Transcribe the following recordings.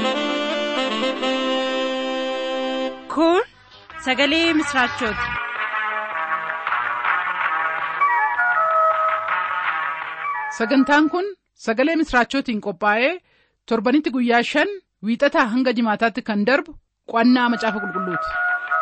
Kun sagalee misraachooti. Sagantaan kun sagalee misraachootiin qophaa'ee torbanitti guyyaa shan wiixataa hanga jimaataatti kan darbu qo'annaa macaafa qulqulluuti.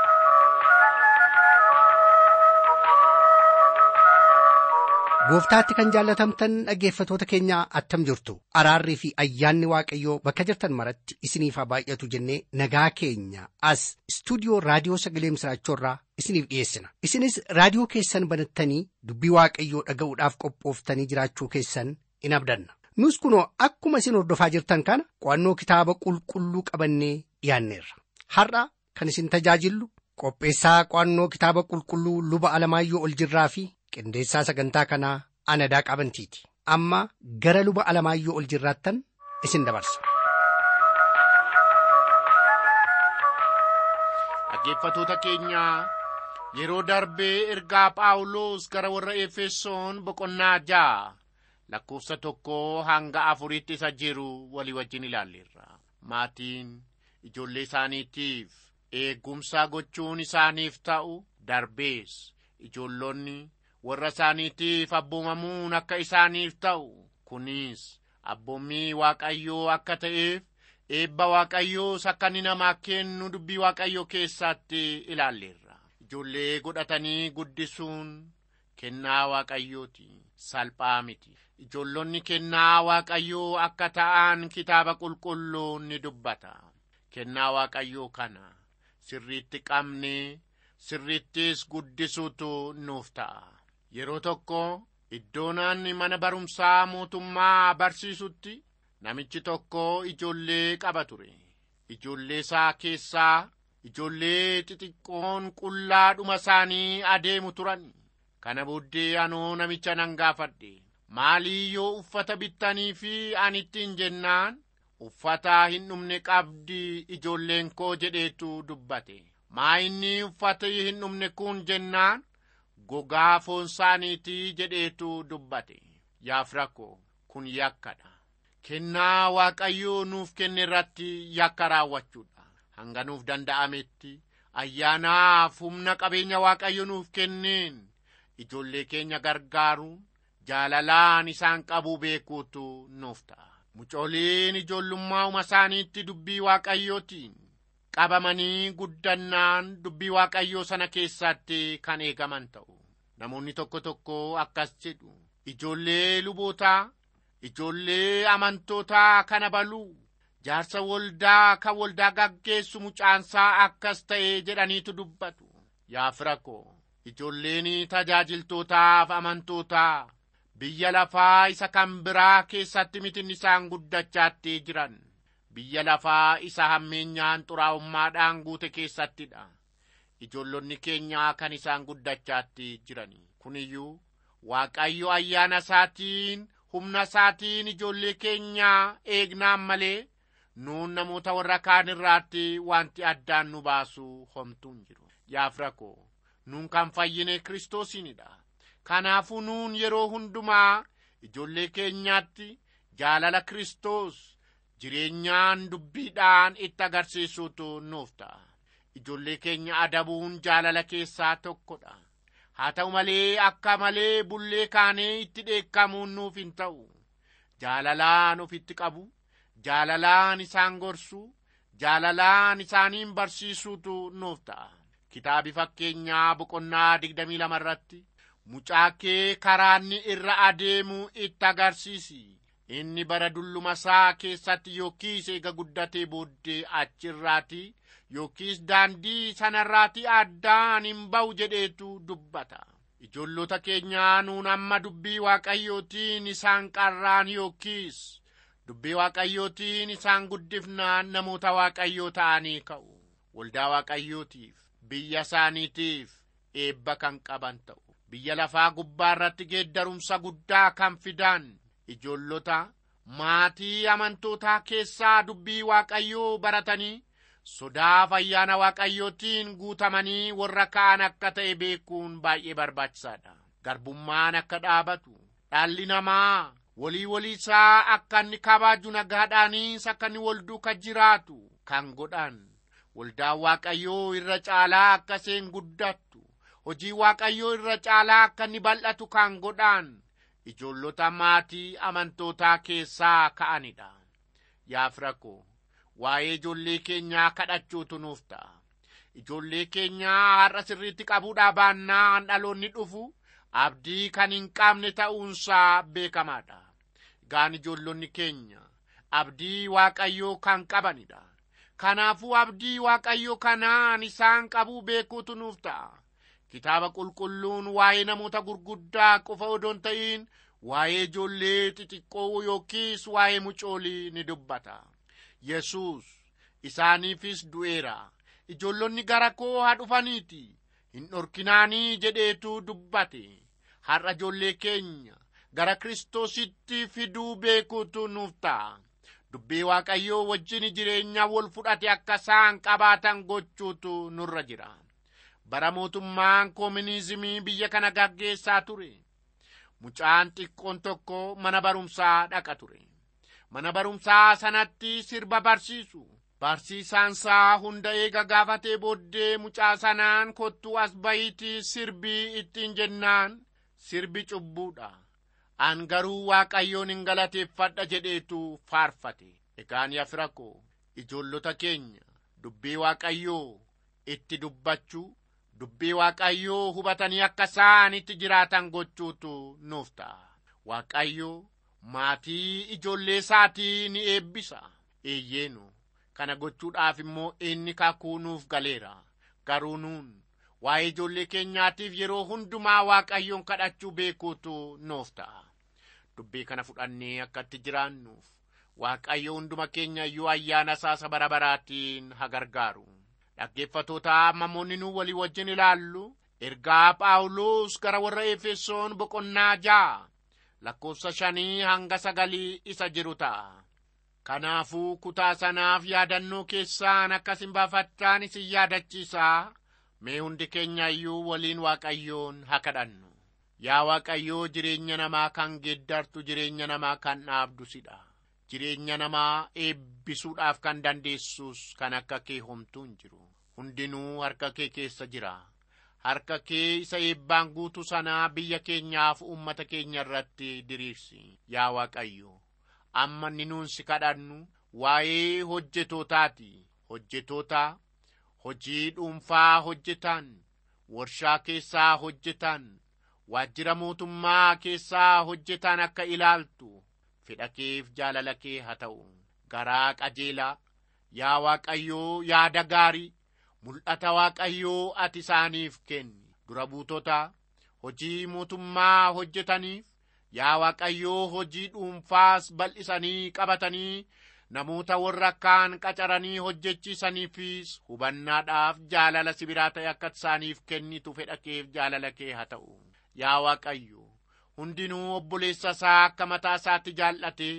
Gooftaatti kan jaallatamtan dhaggeeffatoota keenyaa attam jirtu araarrii fi ayyaanni waaqayyoo bakka jirtan maratti isiniif haa baay'atu jennee nagaa keenya as istuudiyoo raadiyoo sagalee misraachoorraa isiniif dhiyeessina isinis raadiyoo keessan banattanii dubbii waaqayyoo dhaga'uudhaaf qophooftanii jiraachuu keessan in abdanna nus kunoo akkuma isin hordofaa jirtan kana qo'annoo kitaaba qulqulluu qabannee dhiyaanneerra har'a kan isin tajaajillu qopheessaa qo'annoo kitaaba qulqulluu luba alamaayyoo ol jirraa fi qindeessaa sagantaa kanaa anadaa qabantiiti amma gara luba alamaayyoo ol jirraattan isin dabarsa. Dhaggeeffatoota keenyaa yeroo darbee ergaa Phaawulos gara warra Efesoon boqonnaa ja'a lakkoofsa tokko hanga afuritti isa jiru walii wajjin ilaalleerra. Maatiin ijoollee isaaniitiif eegumsa gochuun isaaniif ta'u darbees ijoollonni warra isaaniitiif abboomamuun akka isaaniif ta'u kunis abboommii waaqayyoo akka ta'eef eebba waaqayyoos akka inni namaa kennu dubbii waaqayyoo keessatti ilaalleerra ijoollee godhatanii guddisuun kennaa waaqayyooti salphaa miti ijoollonni kennaa waaqayyoo akka ta'an kitaaba qulqulluun ni dubbata kennaa waaqayyoo kana sirriitti qabnee sirriittis guddisuutu nuuf ta'a yeroo tokko iddoo naanni mana barumsaa mootummaa barsiisutti namichi tokko ijoollee qaba ture ijoollee isaa keessaa ijoollee xixiqqoon qullaadhuma isaanii adeemu turan kana booddee anoo namicha nan gaafadhe maalii yoo uffata bittanii fi anittiin jennaan uffata hin dhumne qabdi ijoolleen koo jedheetu dubbate maa inni uffata hin dhumne kun jennaan gogaa foon isaaniitii jedheetu dubbate yaa firakko kun yakkadha kennaa waaqayyoo nuuf kenne irratti yakka raawwachuudha hanga nuuf danda'ametti ayyaanaaf humna qabeenya waaqayyo nuuf kenneen ijoollee keenya gargaaruun jaalalaan isaan qabuu beekuutu nuuf ta'a mucooliin ijoollummaa uma isaaniitti dubbii waaqayyootiin qabamanii guddannaan dubbii waaqayyoo sana keessatti kan eegaman ta'u namoonni tokko tokko akkas jedhu ijoollee lubootaa ijoollee amantootaa kana baluu jaarsa waldaa kan waldaa gaggeessu mucaansaa akkas ta'e jedhaniitu dubbatu yaa firako ijoolleen tajaajiltootaaf amantootaa biyya lafaa isa kan biraa keessatti mitin isaan guddachaatti jiran biyya lafaa isa hammeenyaan xuraa'ummaadhaan guute keessattidha ijoollonni keenyaa kan isaan guddachaatti jiran kuniyyuu waaqayyo ayyaana isaatiin humna isaatiin ijoollee keenyaa eegnaan malee nuun namoota warra kaan irraatti wanti addaan nu baasu homtuun jiru yaa firako nuun kan fayyine kiristoosiinidha kanaafuu nuun yeroo hundumaa ijoollee keenyaatti jaalala kiristoos jireenyaan dubbiidhaan itti agarsiisuutu nuuf ta'a ijoollee keenya adabuun jaalala keessaa tokkodha haa ta'u malee akka malee bullee kaanee itti dheekkamuun nuuf hin ta'u jaalalaan ofitti qabu jaalalaan isaan gorsu jaalalaan isaaniin barsiisuutu nuuf ta'a kitaabi fakkeenyaa boqonnaa digdamii lama irratti mucaa kee karaanni irra adeemu itti agarsiisi inni bara dulluma isaa keessatti yookiis eega guddatee booddee achirraati yookiis daandii sanarraati addaan hin ba'u jedheetu dubbata ijoollota keenyaa nuun amma dubbii waaqayyootiin isaan qarraan yookiis dubbii waaqayyootiin isaan guddifnaan namoota waaqayyoo ta'anii ka'u waldaa waaqayyootiif biyya isaaniitiif eebba kan qaban ta'u biyya lafaa gubbaa irratti geeddarumsa guddaa kan fidan ijoollota maatii amantootaa keessaa dubbii waaqayyoo baratanii sodaa ayyaana waaqayyootiin guutamanii warra kaan akka ta'e beekuun baay'ee barbaachisaadha garbummaan akka dhaabatu dhalli namaa walii walii isaa akka inni kabaaju nagaadhaanis akka inni wal duuka jiraatu kan godhan waldaan waaqayyoo irra caalaa akka isheen guddattu hojii waaqayyoo irra caalaa akka inni bal'atu kan godhan ijoollota maatii amantootaa keessaa ka'anidha yaa fira koo waa'ee ijoollee keenyaa kadhachuutu nuuf ta'a ijoollee keenyaa har'a sirriitti qabuudhaa baannaan dhaloonni dhufu abdii kan hin qabne ta'uunsaa beekamaadha gaan ijoollonni keenya abdii waaqayyoo kan qabanidha kanaafuu abdii waaqayyoo kanaan isaan qabuu beekuutu nuuf ta'a kitaaba qulqulluun waa'ee namoota gurguddaa qofa odoon ta'in waa'ee ijoollee xixiqqoo yookiis waa'ee mucoolii ni dubbata yesus isaaniifis du'eera ijoollonni gara koo haa dhufaniiti hin dhorkinaanii jedheetu dubbate har'a ijoollee keenya gara kiristoositti fiduu beekuutu nuuf ta'a dubbii waaqayyoo wajjin jireenya wal fudhate akka isaan qabaatan gochuutu nurra jira bara mootummaan koominizimii biyya kana gaggeessaa ture mucaan xiqqoon tokko mana barumsaa dhaqa ture mana barumsaa sanatti sirba barsiisu barsiisaansaa hunda eega gaafatee booddee mucaa sanaan kottuu as bayitii sirbii ittiin jennaan sirbi cubbuudha an garuu waaqayyoon hin galateeffadha jedheetu faarfate egaan yaa fira koo ijoollota keenya dubbii waaqayyoo itti dubbachuu dubbii waaqayyoo hubatanii akka isaan itti jiraatan gochuutu nuuf ta'a waaqayyoo maatii ijoollee isaatii ni eebbisa eeyyeenu kana gochuudhaaf immoo inni kakuu nuuf galeera garuu nuun waa'ee ijoollee keenyaatiif yeroo hundumaa waaqayyoon kadhachuu beekuutu nuuf ta'a dubbii kana fudhannee akka itti jiraannuuf waaqayyo hunduma keenya iyyuu ayyaana isaa bara baraatiin haa gargaaru dhaggeeffatoota mammoonni nu walii wajjin ilaallu ergaa phaawulos gara warra efesoon boqonnaa ja'a lakkoofsa shanii hanga sagalii isa jiru ta'a kanaafuu kutaa sanaaf yaadannoo keessaan akkas hin baafattaan isin yaadachiisaa mee hundi keenya iyyuu waliin waaqayyoon haa kadhannu yaa waaqayyoo jireenya namaa kan geeddartu jireenya namaa kan dhaabdu sidha jireenya namaa eebbisuudhaaf kan dandeessus kan akka kee homtuu hin jiru hundinuu harka kee keessa jira harka kee isa eebbaan guutu sanaa biyya keenyaaf ummata keenya irratti diriirsi yaa waaqayyo amma inni nuun si kadhannu waa'ee hojjetootaati hojjetoota hojii dhuunfaa hojjetan warshaa keessaa hojjetan waajjira mootummaa keessaa hojjetan akka ilaaltu fedha keef jaalala kee haa ta'u garaa qajeelaa yaa waaqayyoo yaada gaarii mul'ata waaqayyoo ati isaaniif kenni dura buutota hojii mootummaa hojjetaniif yaa waaqayyoo hojii dhuunfaas bal'isanii qabatanii namoota warra kaan qacaranii hojjechiisaniifis hubannaadhaaf jaalala sibiraa ta'e akka isaaniif kennitu fedha keef jaalala kee haa ta'u yaa waaqayyo hundinuu obboleessa isaa akka mataa isaatti jaallate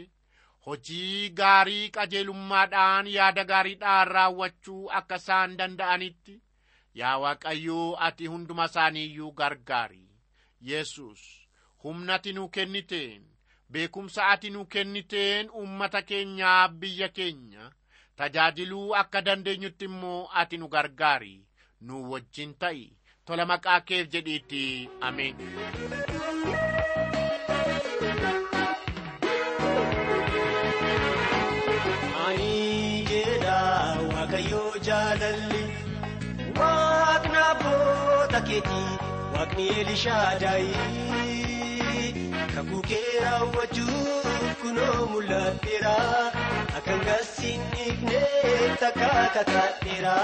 hojii gaarii qajeelummaadhaan yaada gaariidhaan raawwachuu akka isaan danda'anitti yaa waaqayyoo ati hunduma isaaniiyyuu gargaari yesus humna ati nuu kenniteen beekumsa ati nuu kenniteen ummata keenyaa biyya keenya tajaajiluu akka dandeenyutti immoo ati nu gargaari nu wajjin ta'i tola maqaa keef jedhiitti ameen Ani jedha Waaqayyoo jaalalli Waaqni abboota keetii Waaqni Elishaadaayi Kakuu kee raawwachuuf kunoo mul'ateera Akkan gasiin dhiifne takka kakaadheera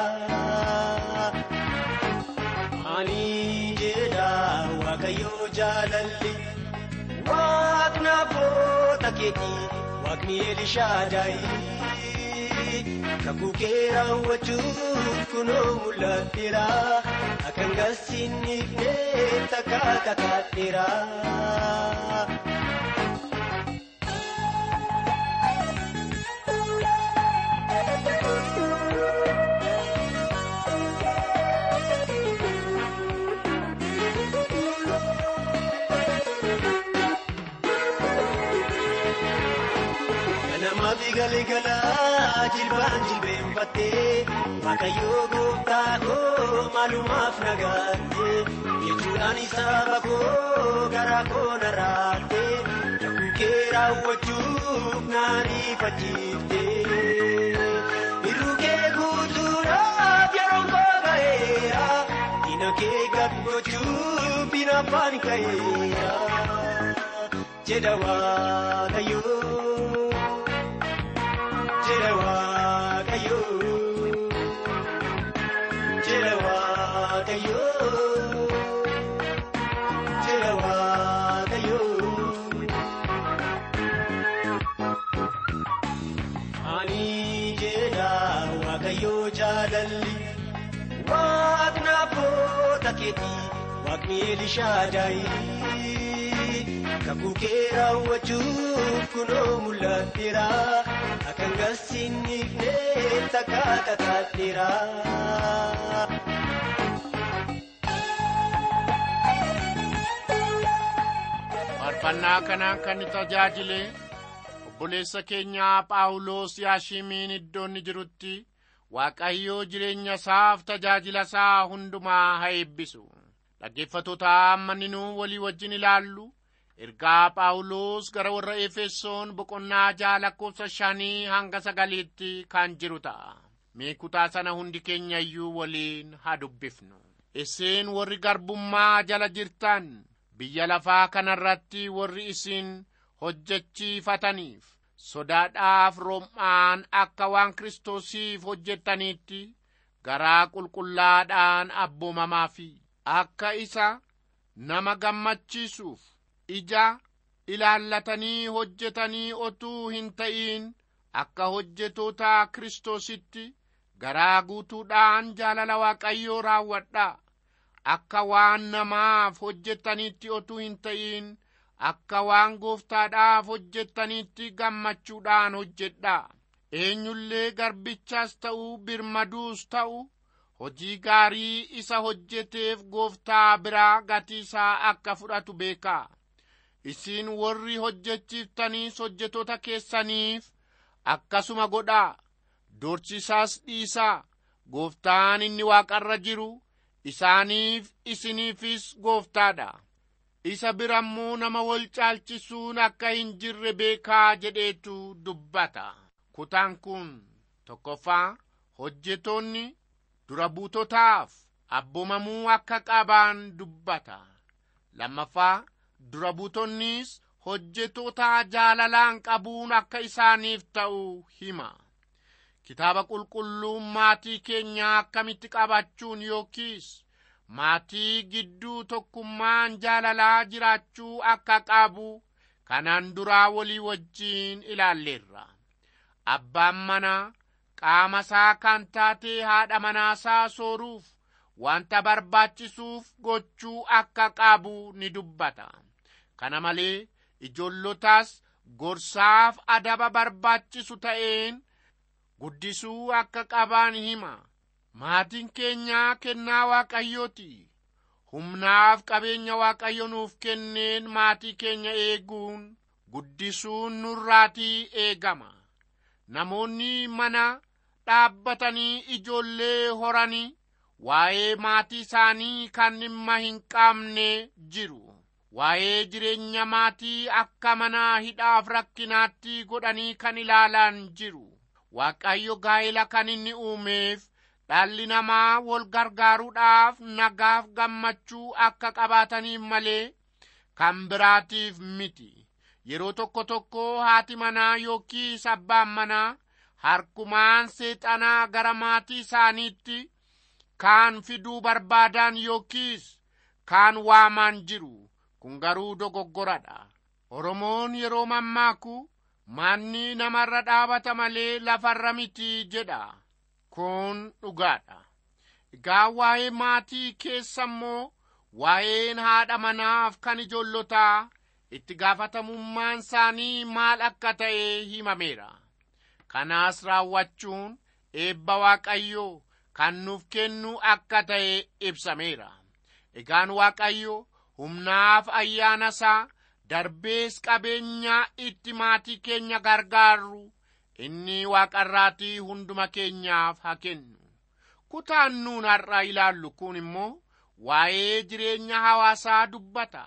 Ani jedha Waaqayyoo jaalalli Waaqni abboota keetii Waaqni Elishaadaayi Kakuu kee raawwachuuf kunoo mul'ateera Akkan gasiin dhiifne takka kakaadheera jilbaan jilbeenfattee waaqayyoo gooftaa koo maalumaaf nagaatte jechuudhaan saba koo gara koo narraatte kakuu kee raawwachuuf naariifachiifte irruu kee guutuudhaaf yeroon koo ga'eera diina kee gad gochuuf bina afaan ka'eera jedha waaqayyoo. Jira waaqayyo Jira waaqayyo Jira waaqayyo Ani jedha waaqayyo jaalalli Waaqni abboota keetii Waaqni Elishaadaayi kakuu kee raawwachuuf kunoo mul'atteera akkan garsiinifne takka kakaatteera. faarfannaa kanaan kan ni tajaajile obboleessa keenyaa phaawulos yaashimiin iddoo inni jirutti waaqayyoo jireenya isaaf tajaajila isaa hundumaa haa eebbisu dhaggeeffatoota amma ninuu walii wajjin ilaallu ergaa phaawulos gara warra efesoon boqonnaa ja'a lakkoofsa shanii hanga sagaliitti kan jiru ta'a mee kutaa sana hundi keenya iyyuu waliin haa dubbifnu isin warri garbummaa jala jirtan biyya lafaa kanarratti warri isin hojjechiifataniif sodaadhaaf rom'aan akka waan kiristoosiif hojjettaniitti garaa qulqullaadhaan abboomamaa fi akka isa nama gammachiisuuf ija ilaallatanii hojjetanii otuu hin ta'in akka hojjetoota kiristoositti garaa guutuudhaan jaalala waaqayyoo raawwadhaa akka waan namaaf hojjettaniitti otuu hin ta'in akka waan gooftaadhaaf hojjettaniitti gammachuudhaan hojjedhaa eenyullee garbichaas ta'u birmaduus ta'u hojii gaarii isa hojjeteef gooftaa biraa gatii isaa akka fudhatu beekaa isin warri hojjechiiftaniis hojjetoota keessaniif akkasuma godhaa dorsisaas dhiisaa gooftaan inni waaqarra jiru isaaniif isiniifis gooftaadha isa birammoo nama wal caalchisuun akka hin jirre beekaa jedheetu dubbata kutaan kun tokkoffaa hojjetoonni dura buutotaaf abboomamuu akka qaban dubbata lammaffaa dura buutonnis hojjetoota jaalalaan qabuun akka isaaniif ta'u hima kitaaba qulqulluun maatii keenyaa akkamitti qabachuun yookiis maatii gidduu tokkummaan jaalalaa jiraachuu akka qabu kanaan duraa walii wajjiin ilaalleerra abbaan manaa qaama isaa kan taate haadha manaasaa sooruuf wanta barbaachisuuf gochuu akka qabu ni dubbata kana malee ijoollotaas gorsaaf adaba barbaachisu ta'een guddisuu akka qaban hima maatiin keenyaa kennaa waaqayyooti humnaaf qabeenya waaqayyo nuuf kenneen maatii keenya eeguun guddisuun nurraatii eegama namoonni mana dhaabbatanii ijoollee horanii waa'ee maatii isaanii kan dhimma hin qabne jiru waa'ee jireenya maatii akka mana hidhaaf rakkinaatti godhanii kan ilaalan jiru waaqayyo gaa'ela kan inni uumeef dhalli namaa wal gargaaruudhaaf nagaaf gammachuu akka qabaataniif malee kan biraatiif miti yeroo tokko tokko haati manaa yookiis abbaan manaa harkumaan seexanaa gara maatii isaaniitti kaan fiduu barbaadan yookiis kaan waamaan jiru kun garuu dogoggoradha oromoon yeroo mammaaku manni namarra dhaabata malee lafarra miti jedha kun dhugaadha egaa waa'ee maatii keessa immoo waa'een haadha manaaf kan ijoollotaa itti gaafatamummaan isaanii maal akka ta'e himameera kanaas raawwachuun eebba waaqayyoo kan nuuf kennu akka ta'e ibsameera egaan waaqayyo humnaaf ayyaana isaa darbees qabeenyaa itti maatii keenya gargaarru inni waaqarraatii hunduma keenyaaf haa kennu kutaan nuun har'a ilaallu kun immoo waa'ee jireenya hawaasaa dubbata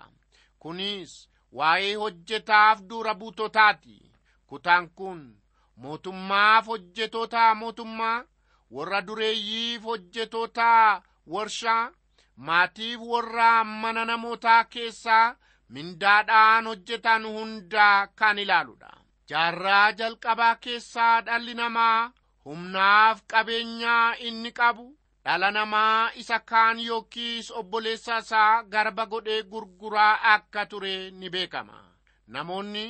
kunis waa'ee hojjetaaf dura buutotaati kutaan kun mootummaaf hojjetoota mootummaa warra dureeyyiif hojjetoota warshaa maatiif warra mana namootaa keessaa mindaadhaan hojjetan hundaa kan ilaaludha jaarraa jalqabaa keessaa dhalli namaa humnaaf qabeenyaa inni qabu dhala namaa isa kaan yookiis obboleessa isaa garba godhee gurguraa akka ture ni beekama namoonni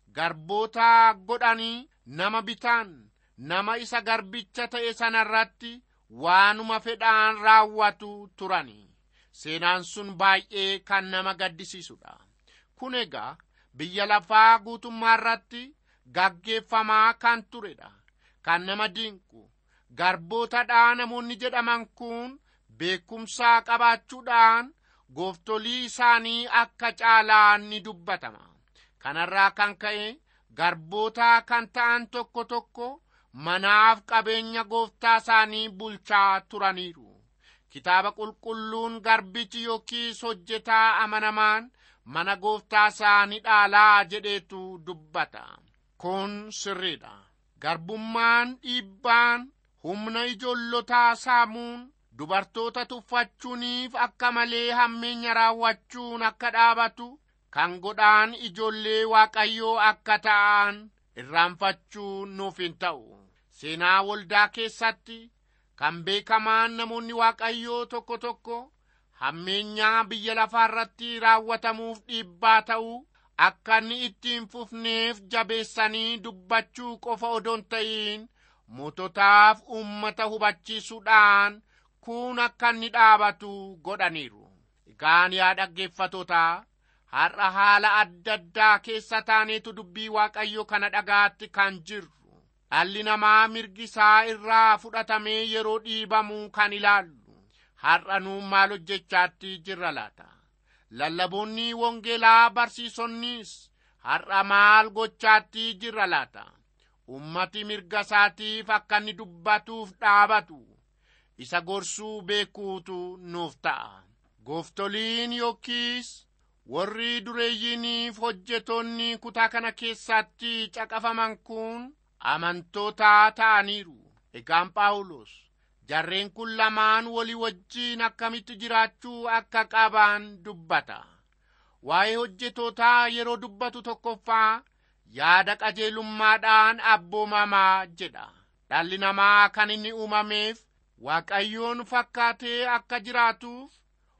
garboota godhanii nama bitaan nama isa garbicha ta'e sanarratti waanuma fedhaan raawwatu turani seenaan sun baay'ee kan nama gaddisiisudha kun egaa biyya lafaa guutummaa irratti gaggeeffamaa kan turedha kan nama dinqu garbootadhaa namoonni jedhaman kun beekumsaa qabaachuudhaan gooftolii isaanii akka caalaan ni dubbatama kanarraa kan ka'e garboota kan ta'an tokko tokko manaaf qabeenya gooftaa isaanii bulchaa turaniiru kitaaba qulqulluun garbichi yookiis hojjetaa amanamaan mana gooftaa isaa ni dhaalaa jedheetu dubbata kun sirriidha garbummaan dhiibbaan humna ijoollotaa saamuun dubartoota tuffachuuniif akka malee hammeenya raawwachuun akka dhaabatu kan godhaan ijoollee waaqayyoo akka ta'an irraanfachuun nuuf hin ta'u seenaa waldaa keessatti kan beekamaan namoonni waaqayyoo tokko tokko hammeenyaa biyya lafaa irratti raawwatamuuf dhiibbaa ta'uu akka inni ittiin fufneef jabeessanii dubbachuu qofa odoon ta'iin moototaaf uummata hubachiisuudhaan kun akka inni dhaabatu godhaniiru egaan yaa dhaggeeffatootaa har'a haala adda addaa keessa taaneetu dubbii waaqayyo kana dhagaatti kan jirru dhalli namaa mirgi isaa irraa fudhatamee yeroo dhiibamu kan ilaallu har'a nuun maal hojjechaatti jirra laata lallaboonni wangeelaa barsiisonnis har'a maal gochaatti jirra laata ummati mirga isaatiif akka inni dubbatuuf dhaabatu isa gorsuu beekuutu nuuf ta'a gooftoliin yookiis warri dureeyyiiniif hojjetoonni kutaa kana keessatti caqafaman kun amantoota ta'aniiru egaan phaawulos jarreen kun lamaan walii wajjiin akkamitti jiraachuu akka qaban dubbata waa'ee hojjetootaa yeroo dubbatu tokkoffaa yaada qajeelummaadhaan abboomamaa jedha dhalli namaa kan inni uumameef waaqayyoon fakkaatee akka jiraatuuf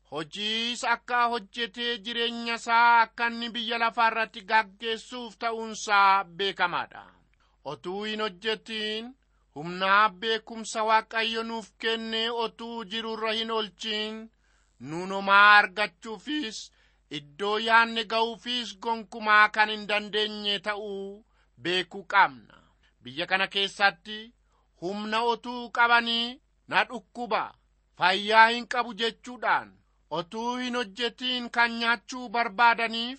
hojiis akka hojjetee jireenya isaa akka inni biyya lafaa irratti gaggeessuuf ta'uunsaa beekamaadha otuu hin hojjetiin humnaaf beekumsa waaqayyo nuuf kenne otuu jirurra hin olchiin nuunomaa argachuufis iddoo yaanne ga'uufis gonkumaa kan hin dandeenye ta'uu beekuu qabna biyya kana keessatti humna otuu qabanii na dhukkuba fayyaa hin qabu jechuudhaan otuu hin hojjetiin kan nyaachuu barbaadaniif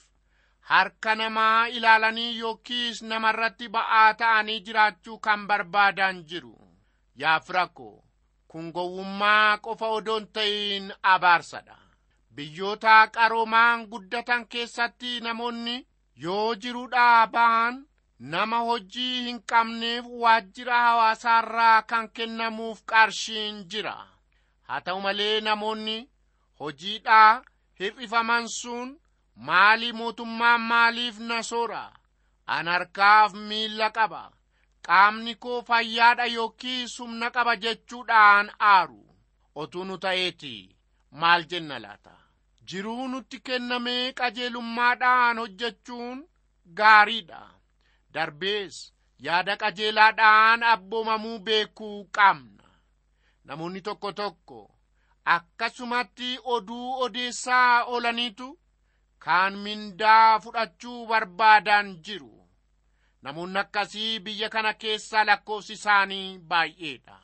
harka namaa ilaalanii yookiis namarratti ba'aa ta'anii jiraachuu kan barbaadan jiru yaa firako kun gowwummaa qofa odoon ta'iin abaarsadha biyyoota qaroomaan guddatan keessatti namoonni yoo jiruudhaa ba'an nama hojii hin qabneef waajjira hawaasaarraa kan kennamuuf qarshiin jira haa ta'u malee namoonni hojiidhaa hir'ifaman sun maalii mootummaan maaliif na soora an harkaaf miilla qaba qaamni koo fayyaadha yookiis humna qaba jechuudhaan aaru otuu nu ta'eeti maal jenna laata jiruu nutti kennamee qajeelummaadhaan hojjechuun gaariidha darbees yaada qajeelaadhaan abboomamuu beekuu qabna namoonni tokko tokko akkasumatti oduu odeessaa oolaniitu kaan mindaa fudhachuu barbaadan jiru namoonni akkasii biyya kana keessa lakkoofsi isaanii baay'eedha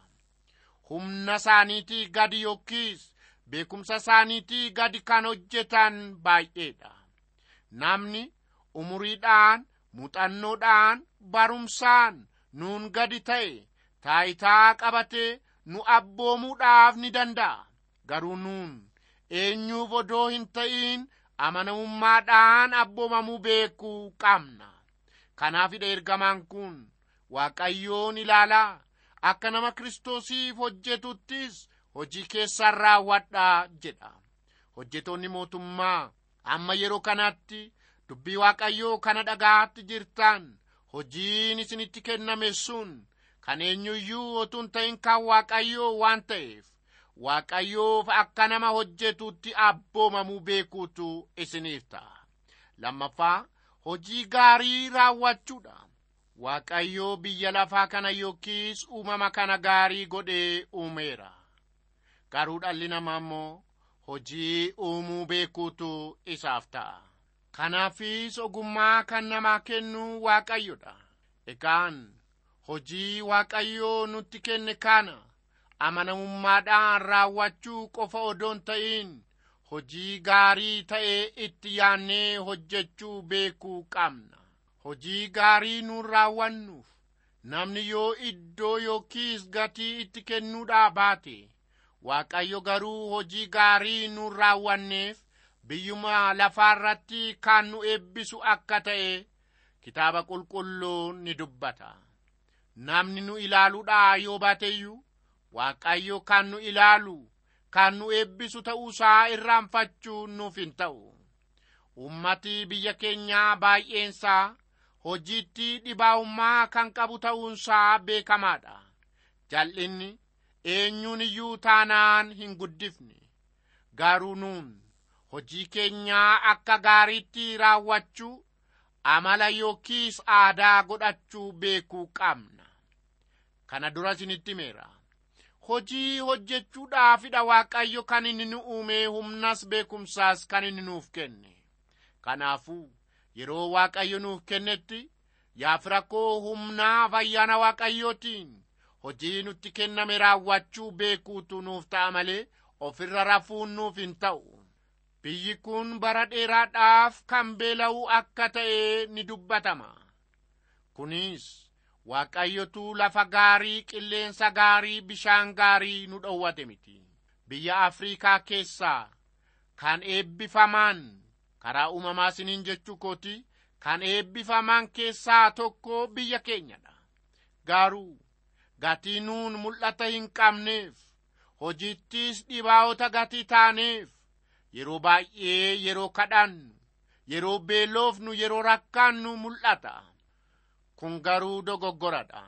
humna isaaniitii gadi yookiis beekumsa isaaniitii gadi kan hojjetan baay'eedha namni umuriidhaan muuxannoodhaan barumsaan nuun gadi ta'e taayitaa qabate nu abboomuudhaaf ni danda'a garuu nuun eenyuuf odoo hin ta'in amanamummaadhaan abboomamuu beekuu qabna kanaafidha ergamaan kun waaqayyoon ilaalaa akka nama kiristoosiif hojjetuttis hojii keessan raawwadhaa jedha hojjetoonni mootummaa amma yeroo kanatti dubbii waaqayyoo kana dhagaatti jirtan hojiin isinitti kenname sun kan eenyuyyuu otuun ta'in kan waaqayyoo waan ta'eef waaqayyoof akka nama hojjetutti abboomamuu beekuutu isiniif ta'a lammaffaa hojii gaarii raawwachuudha waaqayyoo biyya lafaa kana yookiis uumama kana gaarii godhee uumeera garuu dhalli namaa immoo hojii uumuu beekuutu isaaf ta'a kanaafis ogummaa kan namaa kennu waaqayyodha egaan hojii waaqayyoo nutti kenne kana amanamummaadhaan raawwachuu qofa odoon ta'in hojii gaarii ta'e itti yaannee hojjechuu beekuu qabna hojii gaarii nuun raawwannuuf namni yoo iddoo yookiis gatii itti kennuudhaa baate waaqayyo garuu hojii gaarii nuun raawwanneef biyyuma lafaarratti kan nu eebbisu akka ta'e kitaaba qulqulluun ni dubbata namni nu ilaaluudhaa yoo baateyyuu waaqayyo kan nu ilaalu kan nu eebbisu ta'uusaa irraanfachuu nuuf hin ta'u ummati biyya keenyaa baay'eensaa hojiitti dhibaa'ummaa kan qabu ta'uunsaa beekamaadha jal'inni eenyuun iyyuu taanaan hin guddifne garuu nuun hojii keenyaa akka gaariitti raawwachuu amala yookiis aadaa godhachuu beekuu qabna kana dura isinitti himeera hojii hojjechuudhaafidha waaqayyo kan inni nu uume humnas beekumsaas kan inni nuuf kenne kanaafuu yeroo waaqayyo nuuf kennetti yaa fira koo humnaa ayyaana waaqayyootiin hojii nutti kenname raawwachuu beekuutu nuuf ta'a malee ofirra rafuun nuuf hin ta'u biyyi kun bara dheeraadhaaf kan beela'u akka ta'e ni dubbatama kunis waaqayyotu lafa gaarii qilleensa gaarii bishaan gaarii nu dhowwate miti biyya afriikaa keessaa kan eebbifaman karaa uumamaa isiniin jechuu kooti kan eebbifaman keessaa tokko biyya keenyadha garuu gatii nuun mul'ata hin qabneef hojiittis dhibaa'ota gatii taaneef yeroo baay'ee yeroo kadhannu yeroo beelofnu yeroo rakkannu mul'ata kun garuu dogoggoradha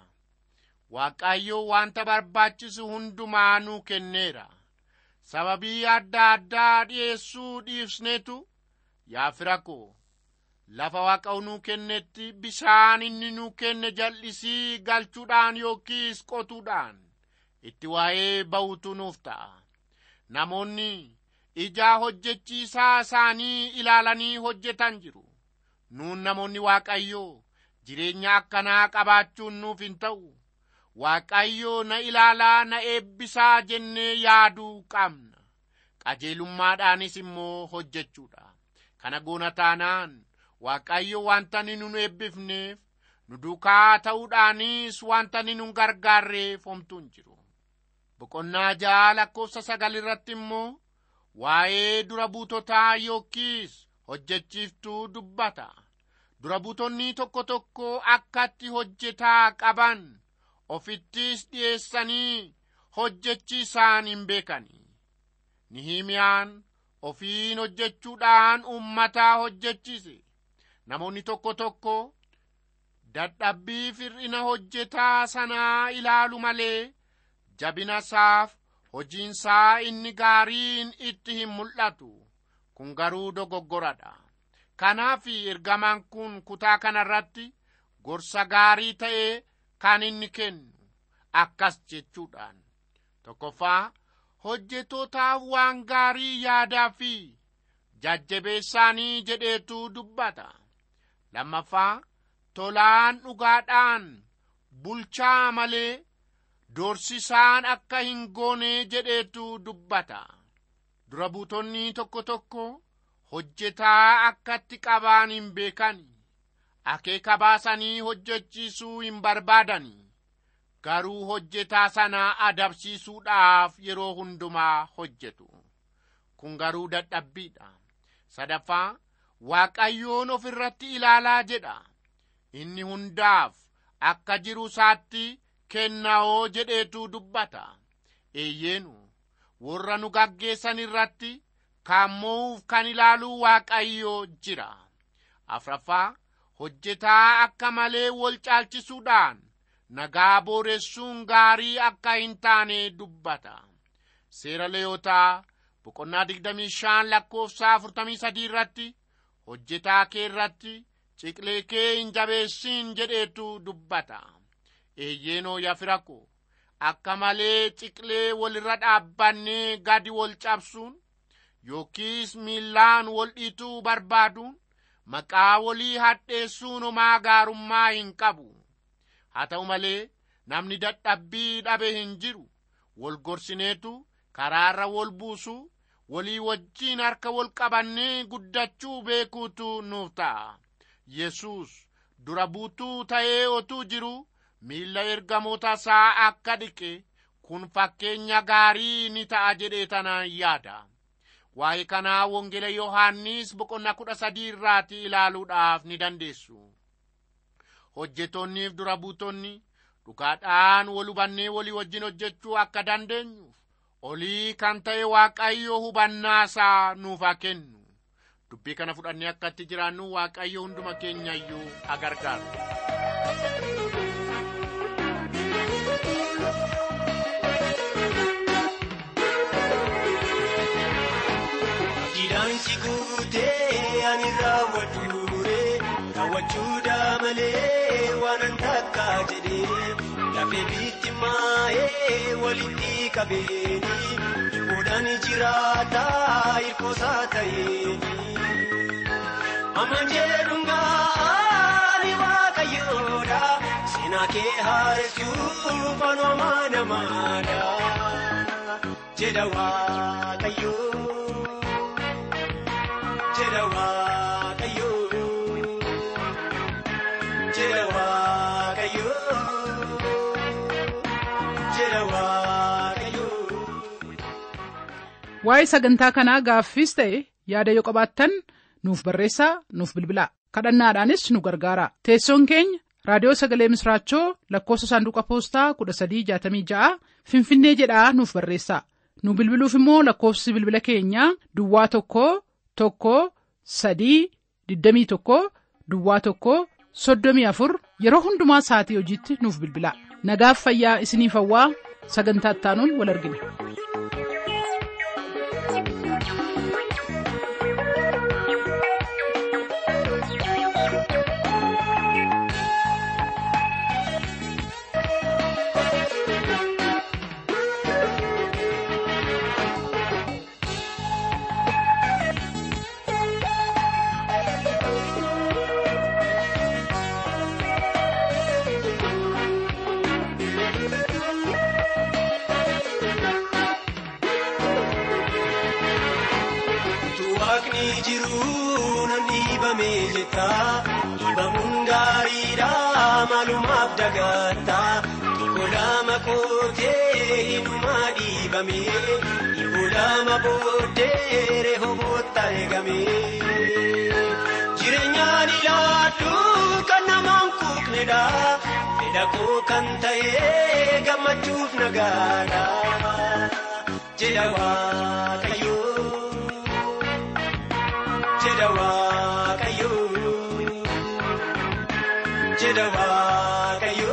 waaqayyo wanta barbaachisu hundumaa nuu kenneera sababii adda addaa dhi'eessuu dhiifsneetu yaa fira koo lafa waaqa nuu kennetti bishaan inni nuu kenne jal'isii galchuudhaan yookiis qotuudhaan itti waa'ee ba'utu nuuf ta'a namoonni ijaa hojjechiisaa isaanii ilaalanii hojjetan jiru nuun namoonni waaqayyoo jireenya akkanaa qabaachuun nuuf hin ta'u waaqayyoo na ilaalaa na eebbisaa jennee yaaduu qabna qajeelummaadhaanis immoo hojjechuudha kana goona taanaan waaqayyo wanta ni nun eebbifneef nu duukaa ta'uudhaanis wanta ni nun gargaarreef homtuu hin jiru boqonnaa ja'a lakkoofsa sagal irratti immoo waa'ee dura buutotaa yookiis hojjechiiftuu dubbata dura buutonni tokko tokko akkatti hojjetaa qaban ofittis dhi'eessanii hojjechiisaan hin beekani nihimiyaan ofiin hojjechuudhaan ummataa hojjechiise namoonni tokko tokko dadhabbii fir'ina hojjetaa sanaa ilaalu malee jabina isaaf hojiinsaa inni gaariin itti hin mul'atu kun garuu dogoggoradha kanaaf ergamaan kun kutaa kanarratti gorsa gaarii ta'e kan inni kennu akkas jechuudhaan tokkoffaa hojjetootaaf waan gaarii yaadaa fi jajjabeessaanii jedheetu dubbata lammaffaa tolaan dhugaadhaan bulchaa malee doorsisaan akka hin goone jedheetu dubbata dura buutonni tokko tokko hojjetaa akkatti qabaan hin beekani akeeka baasanii hojjechiisuu hin barbaadani garuu hojjetaa sana adabsiisuudhaaf yeroo hundumaa hojjetu kun garuu dadhabbiidha sadaffaa waaqayyoon of irratti ilaalaa jedha inni hundaaf akka jiru isaatti kennaoo jedheetu dubbata eeyyeenu warra nu gaggeessan irratti kaammoo'uuf kan ilaaluu waaqayyoo jira afraffaa hojjetaa akka malee wal caalchisuudhaan nagaa booressuun gaarii akka hin taane dubbata seera leeyotaa boqonnaa 25 lakkoofsa 43 irratti hojjetaa kee irratti ciqlee kee hin jabeessin jedheetu dubbata eeyyeenoo yafirako akka malee ciqlee walirra dhaabbannee gadi wal cabsuun yookiis miillaan wal dhiituu barbaaduun maqaa walii hadheessuun homaa gaarummaa hin qabu haa ta'u malee namni dadhabbii dhabe hin jiru wal gorsineetu karaarra wal buusu walii wajjiin harka wal qabannee guddachuu beekuutu nuuf ta'a yesus dura buutuu ta'ee otuu jiru miilla ergamoota isaa akka dhiqe kun fakkeenya gaarii ni ta'a jedhee tana yaada waa'ee kanaa wangeela yohaannis boqonnaa kudha sadii irraati ilaaluudhaaf ni dandeessu hojjetoonniif dura buutonni dhugaadhaan wal hubannee walii wajjin hojjechuu akka dandeenyuuf olii kan ta'e waaqayyo hubannaa isaa nuuf haa kennu dubbii kana fudhannee akkatti jiraannu waaqayyo hunduma keenya iyyuu haa gargaaru Jiidhaansi guutee ani raawwadhuure raawwachuudha malee waan an takka jedhee lafee biitti maa'ee walitti qabeeni boodaan jiraata hirkoosaa ta'eeni. Amma jedhungaani waaqayyoodha seenaa kee haaressuuf anuma namaadha jedha waaqayyoo. jedha waaqayyoo jedha waaqayyoo jedha waaqayyoo. waa'ee sagantaa kanaa gaaffiis ta'e yaada yoo qabaattan nuuf barreessaa nuuf bilbilaa kadhannaadhaanis nu gargaara teessoon keenya raadiyoo sagalee misraachoo lakkoofsa saanduqa poostaa 1366 finfinnee jedhaa nuuf barreessaa nu bilbiluuf immoo lakkoofsi bilbila keenyaa duwwaa tokko tokko sadii 21 duwwaa tokko 34 yeroo hundumaa sa'atii hojiitti nuuf bilbilaa nagaaf fayyaa isiniif hawwaa sagantaa ittaanuun wal argina. Utuu waaqni jiru nan dhiibame jetta dhiibamuun gaariidha maalumaaf dagatta tokko lama kootee hinumaa dhiibame dhibbo lama booddee rehooboota eegame jireenyaan ilaaddu kan namaan quuqnedha fedha koo kan ta'e gammachuuf nagaadha jedha waaqayyoo. jedha waaqayyoo jedha waaqayyoo.